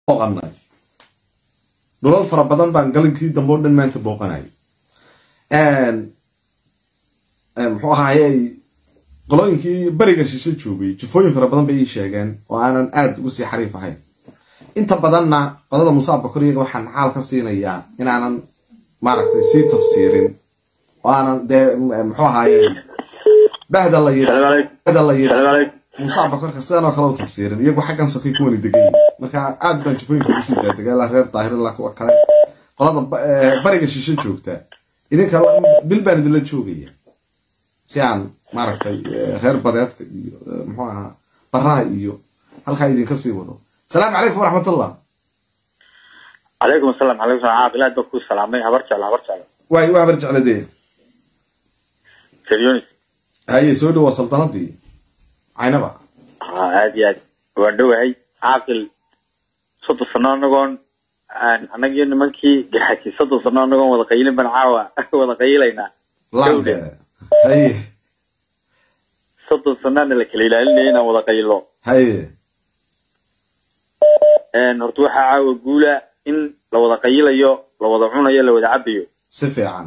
booqanay dhulal fara badan baan galinkii dambe o dhan maanta booqanay muxuu ahaayey qolooyinkii beriga shishe joogay jufooyin fara badan bay ii sheegeen oo aanan aada ugu sii xariif ahayn inta badanna qolada musaabka koriyaga waxaan xaal ka siinayaa inaanan maaragtay sii tafsiirin oo aanan dee muxuu ahaaye bahda la yidhi bahda la yidhi musaabka korka sidan oo kale u tafsiirin iyagu xaggan sokay ku wani degan yihin marka aad baan jufooyinka ugu sii daadegay ilaa reer daahir ilaa kuwa kale qolada bariga shishe joogta idinka bil baan idinla joogaya si aan maaragtay reer badeedka iyo muxuu ahaa baraha iyo halkaa idinka sii wado asalaamu calaykum waraxmatullah calaykum asalaam calaykum salam caaq ilaad baa ku salaamay habar jecla habar jecla waay waa habar jecladee seryonis haye soo dhawa saldanadii caynaba ha aad iyo aad waan dhowahay caaqil soddon sano anagoon annagiyo nimankii gaxaki soddon sano anagoon wada qayilin baan caawa wada qayilaynaa lambe haye soddon sanoana la kala ilaalinaya inaan wada qayilo haye horta waxaa caawa guula in la wada qayilayo la wada cunayo la wada cabayo si fiican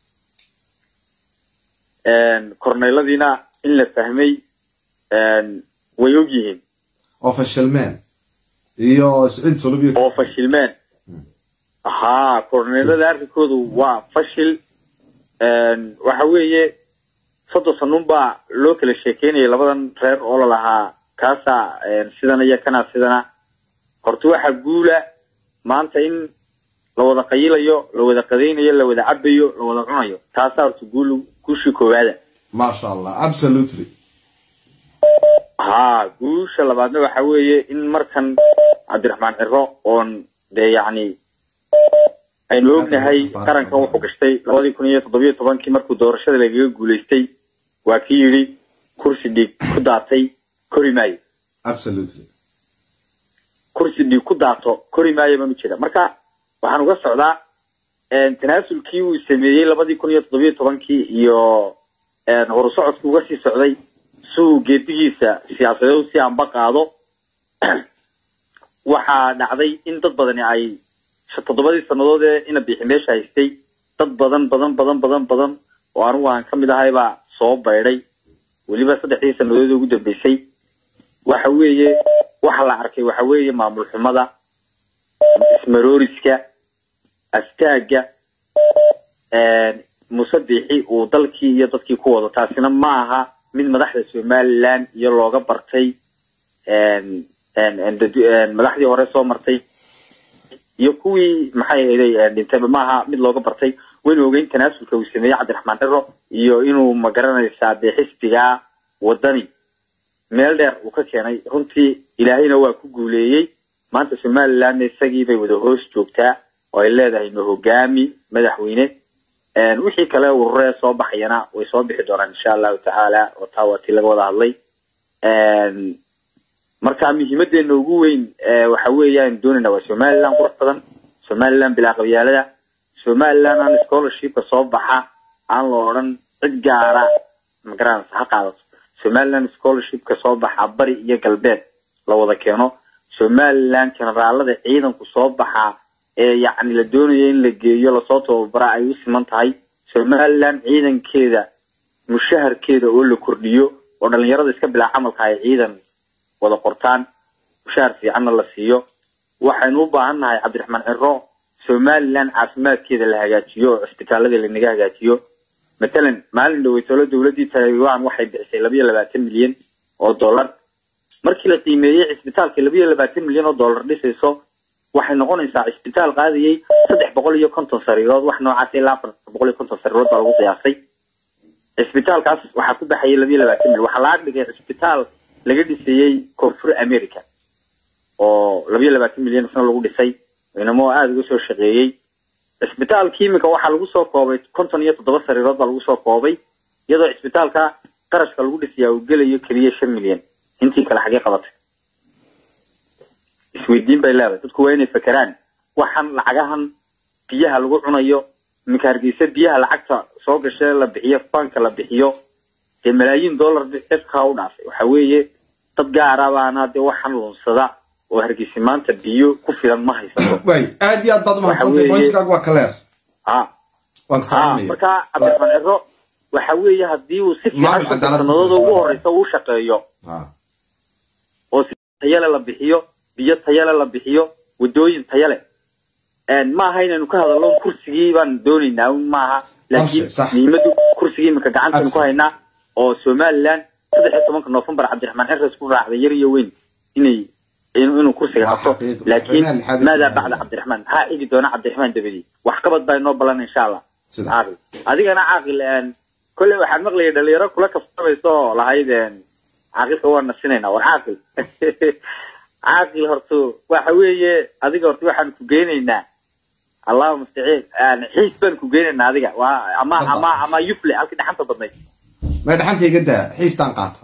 korneyladiina in la fahmay way og yihiin oo fashilmeen iyo siciid sulubiyo oo fashilmeen ha korneylada arrinkoodu waa fashil waxa weeye soddon sanuun baa loo kala sheekeynayay labadan reer oo lalahaa kaasaa sidana iyo kanaa sidana horta waxaa guula maanta in la wada qayilayo la wada qadaynayo la wada cabayo la wada cunayo taasaa horta guul guushii koowaada maasha allah absolutely ha guusha labaadna waxa weeye in markan cabdiraxmaan ciro oon dee yacni aynu ognahay qaranka wuxuu gashtay labadii kun iyo toddobiyo tobankii markuu doorashada lagaga guulaystay waa kii yidhi kursi dhiig ku daatay kori maayo absolutely kursi dhiig ku daato kori maayo baan ujeeda marka waxaan uga socdaa tanaasulkii uu sameeyey labadii kun iyo toddobiyo tobankii iyo horusocodkii uga sii socday siuu geedigiisa siyaasadeed si aanba qaado waxaa dhacday in dad badani ay toddobadii sannadood ee ina bixi meesha haystay dad badan badan badan badan badan oo anigu aan ka mid ahay baa soo baydhay weliba saddexdii sannadood ugu dambeysay waxa weeye waxa la arkay waxa weeye maamul xumada ismarooriska astaagga musabixi uu dalkii iyo dadkii ku wado taasina ma aha mid madaxda somaliland iyo looga bartay madaxdii hore soo martay iyo kuwii maxay ahayday dhintayba maaha mid looga bartay waynu ogeyn tanaasulka uu sameeyey cabdiraxmaan ciro iyo inuu magaranaysaa dee xisbiga wadani meel dheer uu ka keenay runtii ilaahayna waa ku guuleeyey maanta somalilandna isagii bay wada hoos joogtaa oo ay leedahay ma hogaami madaxweyne wixii kale ururee soo baxayana way soo bixi doonaan insha allahu tacaala oo taa waa tii laga wada hadlay marka muhiimadeena ugu weyn waxa weeyaan doonayna waa somaliland qurux badan somaliland bilaa qabyaalada somaliland aan scholarshipka soo baxa aan la odhan cid gaara magaranaysa ha qaadato somaliland scholarshipka soo baxa bari iyo galbeed la wada keeno somaliland generaalada ciidanku soo baxa ee yacni la doonayo in la geeyo lasoo tababara ay u siman tahay somaliland ciidankeeda mushaharkeeda oo la kordhiyo oo dhalinyarada iska bilaa camalka ay ciidan wada qortaan mushahar fiicanna la siiyo waxaynu u baahan nahay cabdiraxmaan ciro somaliland caafimaadkeeda la hagaajiyo oo cisbitaalada lanaga hagaajiyo matalan maalin dhaweytolo dowladdii taiwan waxay bixisay labayo labaatan milyan oo dollar markii la qiimeeyey cisbitaalka labayo labaatan milyan oo dollar dhisayso waxay noqonaysaa cisbitaal qaadayay saddex boqol iyo konton sariirood wax noocaas ilaa afar boqol iyo konton sariirood baa lagu qiyaasay cisbitaalkaas waxaa ku baxayay labayo labaatan milyan waxaa laga dhigay cisbitaal laga dhisayey koonfur america oo labayo labaatan milyan isna lagu dhisay inamo aada uga soo shaqeeyey cisbitaalki iminka waxaa lagu soo koobay konton iyo toddoba sariirood baa lagu soo koobay iyadoo cisbitaalka qarashka lagu dhisayaa uu gelayo keliya shan milyan intii kale xagee qabatay isweydiin bay leedahay dadku waa inay fakeraan waxaan lacagahan biyaha lagu cunayo iminka hargeysa biyaha lacagta soo gashe la bixiyo fanka la bixiyo dee malaayiin dollar cirkaa u dhaafay waxa weeye dad gaara baana dee waxaan lunsada oo hargeysa maanta biyo ku filan ma haysato waay aad iyo aad baad umahadsantay weeye- pointkaagu waa kaleer ha waan ka ha salaamaya marka cabdiraxmaan ciro waxa weeye haddii uu si Maamul fiican cadaalad sanadooda ku ugu saabsan. horeysa uu shaqeeyo ha oo si tayale la bixiyo biyo tayale la bixiyo wadooyin tayale ma aha inaynu ka hadalno kursigii baan doonaynaa un maaha laakiin Qorshe, sax. muhiimadu kursigii imika gacantaynu ku Absolutely. haynaa oo somaliland saddex iyo tobanka noofembar cabdiraxmaan xeres ku raacday yar iyo weyn inay in- inuu kursiga Waa qabto xaqiiqo. laakiin Madaxweynaha lixaad ee maadaa Soomaaliya. bacda cabdiraxmaan maxaa xigi doona cabdiraxmaan dabadi wax qabad baa inoo balan insha allah Sida. caaqil adigana caaqil een, kolley waxaan maqlayay dhalinyaro kula kaftamaysa oo lahayd een, caaqilka waa nasinaynaa war caaqil caaqil horta waxa weeye adiga horta waxaan ku geynaynaa allahu mustaciin een, xiis baan ku geynaynaa adiga waa ama Hadda. ama ama yufle halkii dhaxanta badnayd may dhaxanta iga daa xiistaan qaata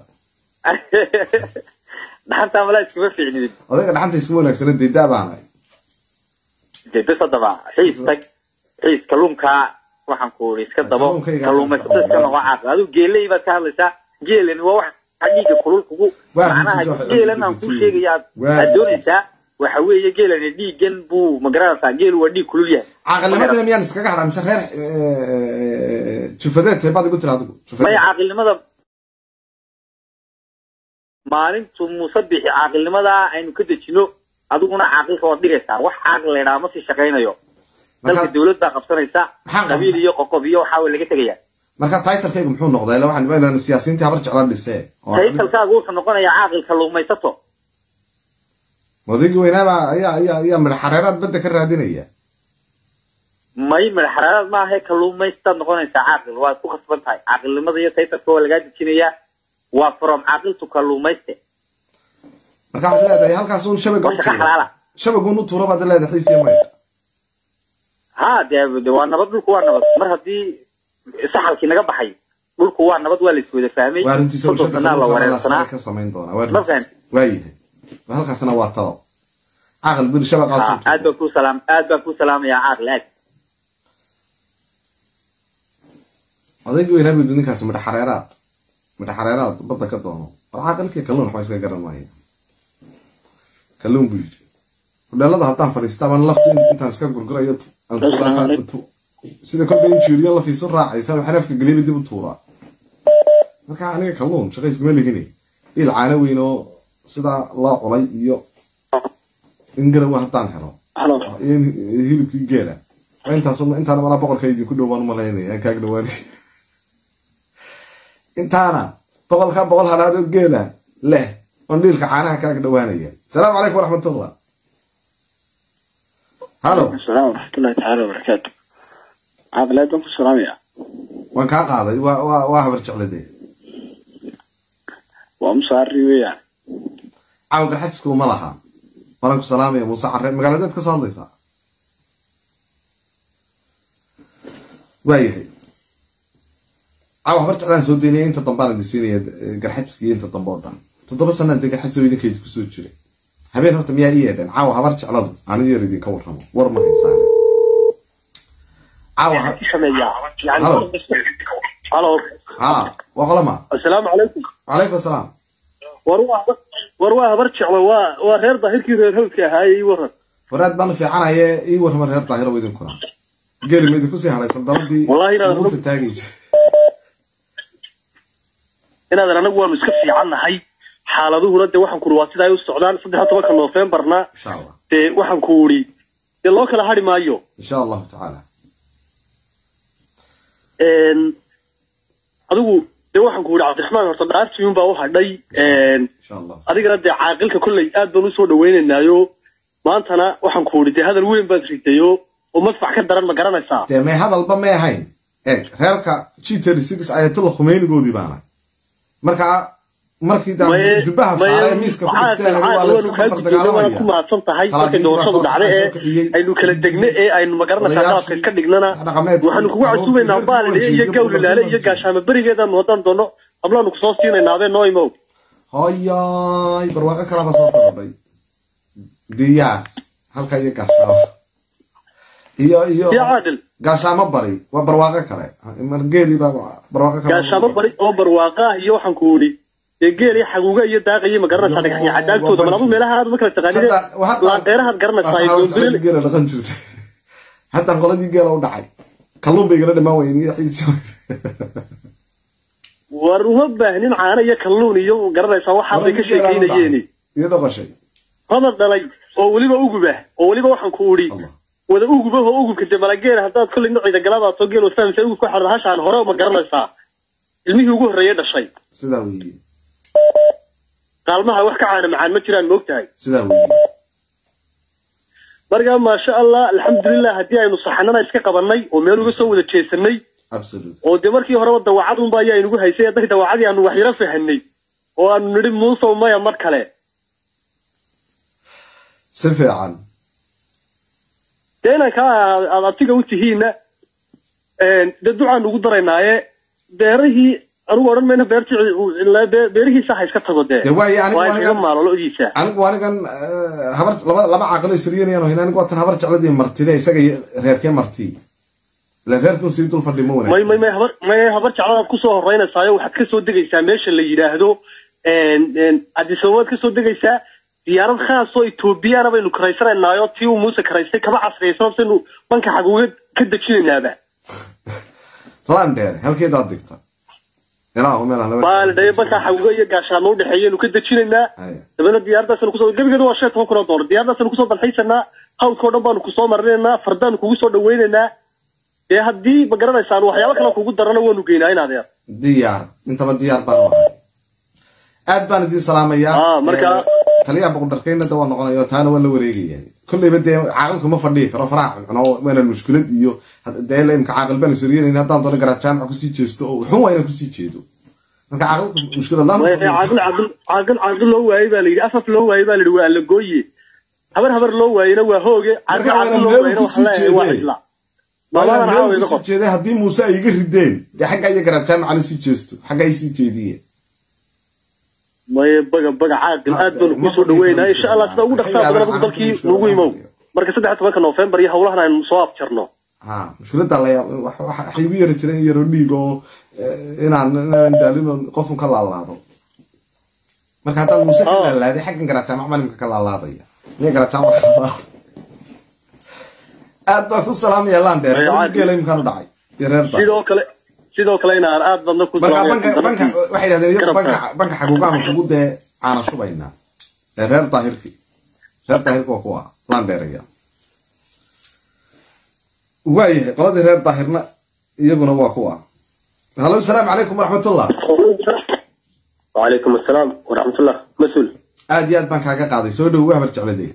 dhaxanta amala iskuma fiicnidin odayga dhaxanta iskuma wanaagsana dee daa baanahay dee bes haddaba xiis tag xiis kalluunkaa waxaan ku uri iska dabo Kalluunkayga kalluumaysato iska noqo caaqil adigu geeley baad ka hadlaysaa geelani waa wax dhiiga kulul kugu Waa macnaha runtiisa wax geelan aan dhiiga kuu kulul. sheegaya aad Waa aad runtiisa. doonaysaa waxa weeye geelani dhiigan buu magaranaysaa geelu waa dhiig kulul yahay caaqilnimadana miyaan iskaga hadhaa mise reer jufadeed teebaad igu tiri adigu maya jufadeed caaqilnimada maalintu muuse bixi caaqilnimadaa aynu ka dejino adiguna caaqilka waad dhigaysaa wax caaqil la idhaha ma sii shaqaynayo dalka marka dawlad baa qabsanaysa Maxaa qabiil iyo qoqob iyo waxaa way laga tegaya marka titlekaygu muxuu noqday ila waxaan imaynaa siyaasiyiintii habar jeclaan dhisee oo taytalkaagu wuxuu noqonayaa caaqil kalluumaysato odaygii weynaaba ayaa ayaa ayaa midha xareeraad badda ka raadinaya may madaxaraaraad maaha kalluumaystaad noqonaysaa caaqil waad ku khasban tahay caaqilnimada iyo taytalka waa lagaa dejinayaa waa from caaqiltu kalluumayste marka waxaad leedahay halkaas un shabaga waa u shaqo tuuro xalaala shabagun u tuuro baad leedahay xiis iyo maydha ha dee de waa nabad dhulku waa nabad mar haddii saxalkii naga baxay dhulku waa nabad waa la iswada fahmay waa runtiisa soddon sanaa la wareersanaa ka samayn doonaa waa Ma runtiisa fahan. waayahay halkaasna waa talo caaqil bir ha shabaqaas aad baan ku salaam aad baan ku salaamayaa caaqil aad odaygii weynaa buu ninkaas midha xareeraad midha xareeraad badda ka doono war caaqilkii kalluun waxba iska garan maayo kalluun buu yidhi hudheelada haddaan fadhiista ama lafta in- intaan iska gurgurayo aan tuuraasaa tu- sida kolba in jiiriyo lafiisu raacaysa waxaan afka geliyaba dib u tuuraa marka aniga kalluun shaqa iskuma lihine il caano weyn oo sidaa loo culay iyo in garawa haddaan helo iyo in hilibkii geela waa intaas intaana malaa boqorka idinku dhow baan umalaynaya aan kaaga dhawaanay intaana boqolka boqol halaad oo geela leh oon dhiilka caanaha kaaga dhawaanaya asalaamu calaykum waraxmatullah halo السلام ورحمة الله تعالى وبركاته عاقل أدم في السلام يا waan kaa qaaday waa waa waa habar jeclade وأمصاري ويا caawa garxajisku ma laha walan ku salaamaya muuse xare magaaladeed ka soo hadlaysaa waayahay caawa habar jeclaan soo daynaya inta dambaan idin siinaya eh, garxajiska iyo inta dambe oo dhan toddoba sanaan dee garxajis oo idinka idinku soo jiray habeen horta miyaa ii yeedheen caawa habar jecladu aniga yar idinka warramo war ma haysaan caawa ha- Halo. هلو ha waa qolama السلام عليكم calaykum asalaam ورواه ورواه برجع waa waa reer daahirkii reer hawlka ahaa ii waran waraad baan u fiicanaye ii warrama reer daahiro idinkuna geli ma idinku sii hadhaysan dabadii Wallahi inaad- ugunta taagaysa inaadan anagu waanu iska fiicannahay xaaladuhuna dee waxaan ku uri waa sida ay u socdaan saddex tobanka noofembarna insha allah dee waxaan ku uri dee loo kala hadhi maayo insha allahu tacaala Een, adigu dee waxaan ku uri cabdiraxmaan horta dhaartii unbaa u hadhay Een, insha allah adigana dee caaqilka kolley aad baan usoo dhawaynaynaayo maantana waxaan ku uri dee hadal weyn baad ridayo oo madfac ka daran ma garanaysaa dee may hadalba may ahayn eeg reerka g thirty six ayatullah khumeynigoodii baana marka markii daan Maye- dubaha maye- saaray miiska ku maxaa- dhifteen maxaa- waa la waanu iska kaa barbar guddoonnay, waana ku dagaalamaya mahadsan tahay markay Salaadiintii doorashadu baa soo dhacday soo ee kiciyey. aynu kala degne ee aynu magaranaysaa Odayaashii, qalabka iska dhignana dhaqameedkii, waxaanu kugu casuubaynaa carruurtii, baalile iyo reerkii, gawlilaale iyo reerkii. gaashaamo berigeedaanu haddaan doono hablaanu kusoo siinaynaabee noo imow hoyay barwaaqo kalaba soo korodhay diyaar halka iyo gaashaamo iyo iyo iyo caadil gaashaamo bari waa barwaaqo kale margeeli baa barwaaqo kale gaashaamo bari oo barwaaqa ah iyo waxaan ku uri dee geel iyo xaguuga iyo daaqa iyo ma garanaysaa dhagaxyo cadaagtooda malaba meelaha aad ma kala taqaanide laanqeerahaad garanaysaa iyo doonbilil geela dhaqan jirtay hataa qoladii geela u dhacay kalluun bay igala dhimaan weyeen iyo xiisi war uma baahnin caano iyo kalluun iyo ma garanaysaa waxaad bay ka sheekaynayeeni iyo dhoqoshay hodan dhalay oo weliba ugubah oo weliba waxaan ku udhi Allah. wada ugubah oo ugubka de malageel haddaad kolley nocida galaadaasoo geel waad fahamsaa ugubka xorda hashaan hore ma garanaysaa ilmihii ugu horreeyay dhashay sidaa weeye qaalmaha wax ka caana macaan ma jiraan ma ogtahay sidaa weeye markaa maasha allah alxamdulilah haddii aynu saxanana iska qabanay oo meel uga soo wada jeesanay absolute oo dee markii horeba dawacad unba ayaa inugu haysay hadday dawacadii aanu wax yaro fahanay oo aanu nidhi muusow maya mar kale si fiican dee inanka aad abtiga u tihiinna dee ducaan ugu daraynaaye beerihii anugu odhan mayna beertii be- beerihiisa ha iska tago dee dee waaye anigu waa iskaga anigan maalolodiisa anigu anigan eh, habar laba laba caaqilo isriyanayaan hayn anigu waatan habar jecladii martide isaga iyo reerkee marti ila reerkun sii dul fadhi ma may wanaagsan may may habar may habar jecladaad kusoo horeynaysayo waxaad kasoo degaysaa meesha la yidhaahdo adisababaad kasoo degaysaa diyaarad khaas oo etoobiyana baynu karaysanaynaayoo tii uu muuse karaystay kaba casriyaysan saynu banka xaguuga ka dejinaynaaba landheer halkeedaad digta ilaa u meelaan baaldhaye banka xaguuga iyo gaashaamo udhexeeyaynu ka dejinaynaa Haya. dabeedna diyaaradaasanu kusoo gebigeedu waa shan iyo toban kun oo doolar diyaaradaasanu kusoo dalxiisanaa hawdkao dhan baanu kusoo marinaynaa fardaanu kugu soo dhawaynaynaa dee haddii ma garanaysaan waxyaabo kale kugu darana waanu geynaa in adeer diyaar intaba diyaar baan u ahay aad baan idiin salaamayaa Ah, marka- Eh, taliyaha boqordarkeyna da waa noqonaya oo taana waa la wareegaya kolleyba dee caaqilku ma fadhiyi karo faraha cuno waanaan mushkilad iyo had- dee la imka caaqil baan isoriyenayn haddaan doono garaa jaamac kusii jeesto oo xun waa inaan kusii jeedo marka caaqilku mushkilad laan caaqil caaqil caaqil caaqil loo waayey baa la yidhi afaf loo waayey baa la yidhi waa allagooye habar habar loo waayeyna waa hooge caaqil Marka caaqil loo meel waayeyna kusii waxa leeyahay waa jeedee. cidla maamadan caawa iga kusii qor jeeday haddii muuse ay iga rideen dee xagga iyo garaa jaamacan usii jeesto xagga ay sii jeediyeen maye baga baga caaqil Ah, aad baanu ma kusoo fadhiyo dhaweynaa karo insha allah sida ugu dhaqsaa badan adigu dalkii nuugu imow marka saddex tobanka noofembar iyo howlahan aynu soo afjarno ha mushkiladda la yaab wax- wax- waxay igu yari jireen yaro dhiig oo eh, inaan inaan daalin oo qofun ka laalaado marka haddaan muuse ka Oh. laalaaday xaggan garajaamac malimka ka laalaadaya miya garajaamac ka laalaada aad baa ku salaamaya landheer Ay, caadi. geela imkaan u dhacay iyo reerta sidoo kale sidoo kale inaan aad badna ku marka salaamayo banka banka dalkii. waxay yidhahdeen iyagu garabka. banka banka xaguugaanu kugu dee caana shubaynaa ee reer daahirki reer daahirki waa kuwa landheeraya waayahay qoladii reer daahirna iyaguna waa kuwa halo asalaamu calaykum waraxmatullah وعليكم السلام ورحمة الله مسؤول aad iyo aad baan kaaga qaaday soo dhowo habar jecladee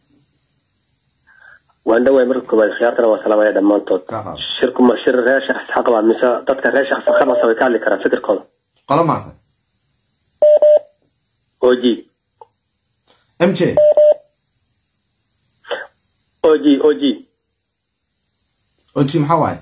waan dhawaay marka koobaad khiyaartana waa salaamaya dhammaantood Ka qaad. shirku ma shir reer shakhs xaq baa mise dadka reer shakhs xaqasa way ka hadli karaan fikirkooda qolo maata oji m j oji oji oji maxaa waaye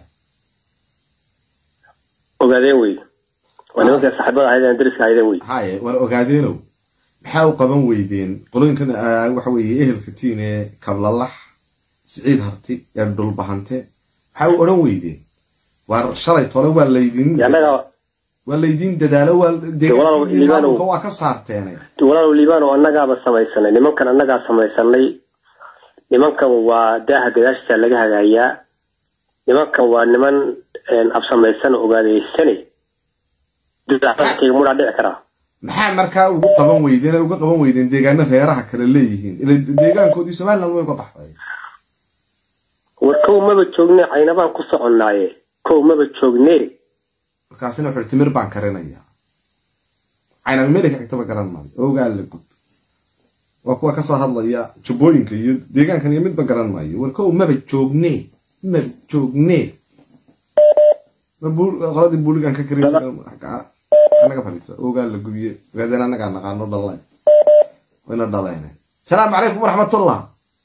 ogaadeen wey waa nimanka saaxiibada ahaydeen dariska ahaydeen wey haye war ogaadeenow maxaa u qaban weydeen qolooyinkan ah, waxa weeye ehelka tiin ee kablalax siciid harti ee dhulbahante maxaa u odhan weydeen waar shalay tole waa laydin annaga waa laydin dadaalo waa walaal, deegaankiinii liibaanow. maamulka waa ka saarteene walaalow liibaan oo annagaaba samaysanay nimankan annagaa samaysanay nimankan waa daaha gadaashiisa laga hagaayaa nimankan waa niman een, absamaysan oo ogaadeysanay dudacdadkayga mudhaa dhici karaa maxaa markaa ugu qaban weydeen ay uga qaban weydeen deegaano reeraha kale leeyihiin ila deegaankoodii somaliland way ka baxday war kow maba joogne caynabaan ku soconnaaye kow maba joogne markaasina wuxuu timir baan karinayaa caynan melika xigtaba garan maayo ogaa la gud waa kuwa kasoo hadlaya jubbooyinka iyo deegaankan iyo midba garan maayo war kow maba joogne maba joogne Ma bul- qoladii buuligan ka kari jira anaga fadhiisa ogaa la gubiye ogaadeen anagaa naqaano dhaleen wayna dhaleen salaamu calaykum waraxmatullah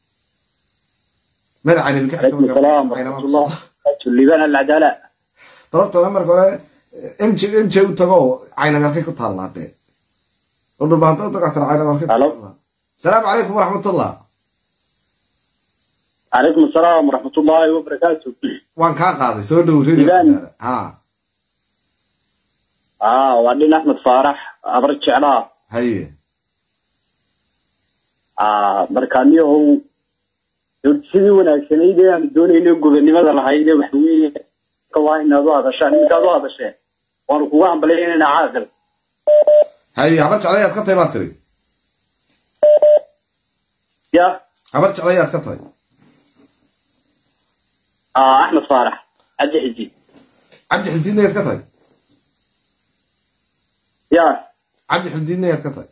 mada caynabi ka xigtaba garan maayo. liibaan alcadaala sababtoo marka hore mj mj u tago caynabi halkay ku taallaadhee oo dhulbahanto u tago tara caynabi halkay ku Halo. taallaa salaamu calaykum waraxmatullah calaykum asalaam waraxmatullaahi wabarakaatu waan kaa qaaday soo dhow reer Liibaan. ha aa waa dhin axmed faarax abar jeclaa haye aa marka niyahow sidii wanaagsanayd ee aan doonayna gobonimada lahayd ee waxa weeye waa inaad u hadashaan iminkaad u hadasheen waanu kuga hambalyaynayna caaqil haye habar jecla ayaad ka tahay baa tiri ya habar jecla ayaad ka tahay aa axmed faarax cabdi xiji cabdi xildiidna ayaad ka tahay ya cabdi xildiidna ayaad ka tahay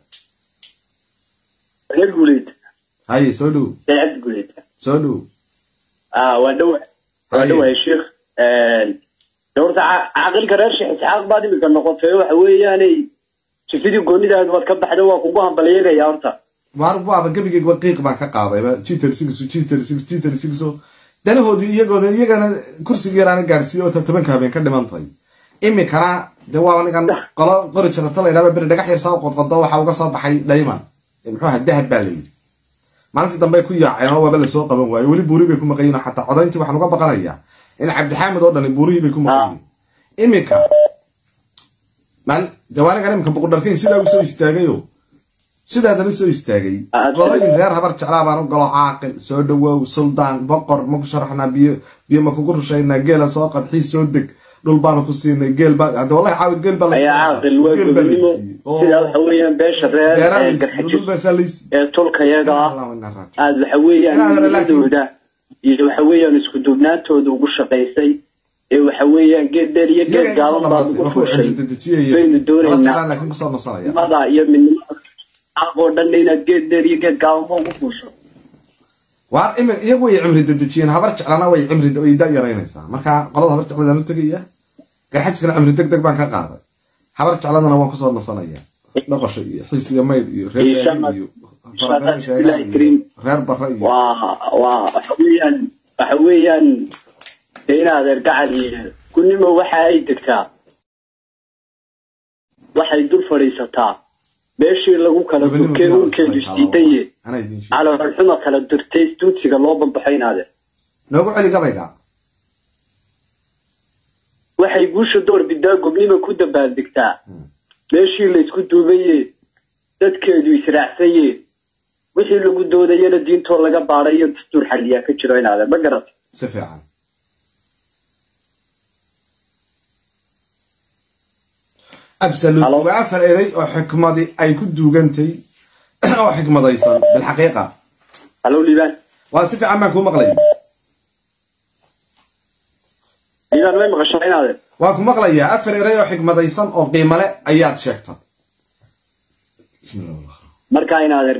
reer guuleyd haye soo dhow reer cabdi guuleyd soo dhow aa waa dhow waa Haye. dhowahay sheikh horta ca- caaqilka reer sheekh isxaaq baad imika noqotay waxa weeyaanay jifidii goonidaadu waad ka baxda waa kugu hambalyeegaya horta waar waaba gebigeyga qiiq baan ka qaadayba jitter six jitter six jitter six oo danahoodii iyagooda iyagana kursiga yaraana gaadhsiiyo oo tobanka habeen ka dhiman tahay imikana dee waa nigan qolo qori jirata la yidhahda beri dhagax yar saa u qodqodo waxaa uga soo baxay dhayman muxuu ahaa dahab baa la yidhi maalintii dambe ku yaaceen oo waaba lasoo qaban waaye weli buuri bay ku maqayin oo xataa codayntii waxaan uga baqanayaa in cabdixaamid oo dhani buurihii bay ku maqayin imika maal jawaanigan imika boqodharkayn sidaa u soo istaagayo sidaadan u soo istaagay Ah, qoloyin reer habar jeclaa baan u galo caaqil soo dhawow suldaan boqor ma ku sharaxnaa biyo biyo ma kugu rushaynaa geela soo qadxii soo deg dhul baanu ku siinay geel baa hadda wallahi caawi geel baa la ayaa caaqil waa geel baa la gobonimo siiyey. Oo, sidaa waxa weeyaan beesha reer beeraha ee la siiyey, dhul garxajis baasaa la siiyey. ee tulkayaga ah Allahu inna raajicuun. aada waxa weeyaan Inaad relax- midnimadooda iyo waxa weeyaan isku duubnaantooda ugu shaqaysay ee waxa weeyaan geed dheer iyo geed Iyaga gaaban inta baad badan ugu wuxuu fuushay xididajiyayay. baynu Habar doonaynaa jeclaan laakiin kusoo nasanaya. midnimada iyo midnimada xaq oo dhan inaad geed dheer iyo geed gaabanba ugu fuusho waa imi iyagu way cimri dedejiyeen habar jeclana way cimri way da yaraynaysaa marka qolada habar jecladaan u tegaya garxajkana cimri deg deg baan ka qaaday habar jecladana waan kusoo nasanaya dhaqasho iyo xiis iyo maydh iyo reer Insha Gaari Allah. iyo Insha Allah. faraqayn sheegaan Ilaahay iyo kariim. reer barre iyo waa waa waxa weeyaan waxa weeyaan dee inaad ergacal iyo kunimo waxa ay degtaa waxay dul fadhiisataa meeshii lagu kala Gobonimo durkee bilaw unkeedu tahay, isdiidaye anaa idiin sheegay. caloolxuma kala durtay duudsiga loo bambaxo inaade noogu celi gabayga waxay guusha door bidaa gobnimo ku dabaaldegtaa meeshii laysku duubaye dadkeedu israacsaye wixii lagu doodayana diintoo laga baadhay iyo dastuur xaliyaa ka jiro inaade ma garata si fiican absolute Hello? waa afar erey oo xikmadi ay ku duugantay oo xikmadaysan bilxaqiiqa halow liibaan waa si fiican baan kuu maqlayay liibaan may maqashaa inaade waan ku maqlayaa afar erey oo xikmadaysan oo qiimo leh ayaad sheegtay bismillah wallah markaa inaad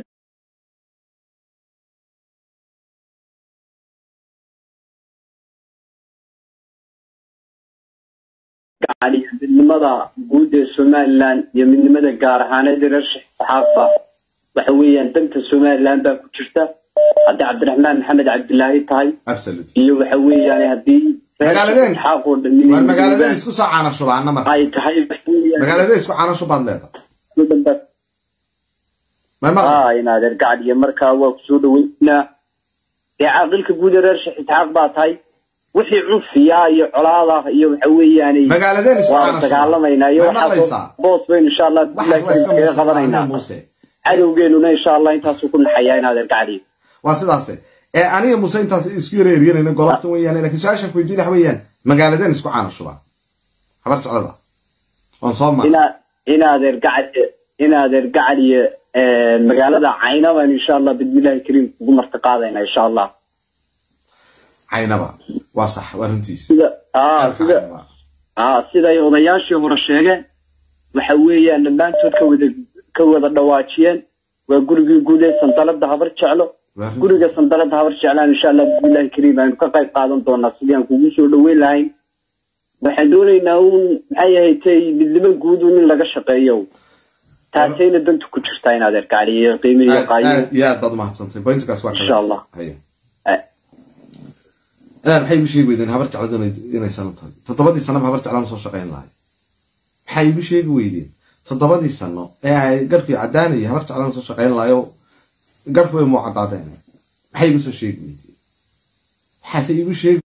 yani midnimada guud ee somalilan iyo midnimada gaar ahaaneed reer saxaafa waxa weeyaan danta somalilan baa ku jirta haddii cabdiraxmaan maxamed cabdilaahi tahay absolute iyo waxa weeyaan haddii reer Magaaladeen? Isxaaq oo dhan waar magaaladeen inay isku soo caana shubaana marka ay tahay waxa weeyaan magaaladeen isku caana shubaad leedahay may maqla ah inaad ergacad iyo markaa waa kusoo dhaweynaa dee caaqilka guud ee reer sheekh isxaaq baa tahay wixii cunfiya iyo colaada iyo waxa weeyaane magaaladeen isku waan caana dagaalamaynaa iyo may maqlaysaa waxaa boos baynu insha allah waxaas waa iska kaga qabanaynaa muuse cadowgeenuna insha allah intaasuu ku naxayaa inaad ergacadiyo waa sidaase ee aniga muuse intaas isku yara eryanayna golofta weeyaan laakiin su-aashan ku weydiin waxa weeyaan magaaladeen isku caana shubaa habar jeclada waan soo maray ina inaad ergacad inaad ergacad iyo magaalada cayna baan insha allah bismillahi kariim kugu marti qaadaynaa insha allah caynaba waa sax waa runtiisa sida ah Halka sida caynaba. ah siday odayaashii hore sheegeen waxa weeyaan dhammaantood ka wada ka wada dhawaajiyeen waa gurigii guud ee sandalada habar jeclo Waa runtiisa. guriga sandalada habar jeclaan insha allah bismillahi kariim aynu ka qayb qaadan doonaa sidii aan kugu soo dhaweyn lahayn waxaan doonaynaa uun maxay ahayd midnimo guud uun in laga shaqeeyo taasayna danta ku jirtaa inaad ergacaliyo qiimo iyo aad qaayo aad iyo aad baad umahadsantay pointkaas waa kale Insha Allah. haya Eh. inaan maxay igu sheegi weydeen habar jecladu inay- inay sano tahay toddobadii sanaba habar jeclaan soo shaqayn lahay maxay igu sheegi weydeen toddobadii sano ee ay garhkii caddaanayay habar jeclaan soo shaqayn lahayo garhku way muu caddaadeen maxay igu soo sheegi weydeen maxaase igu sheegi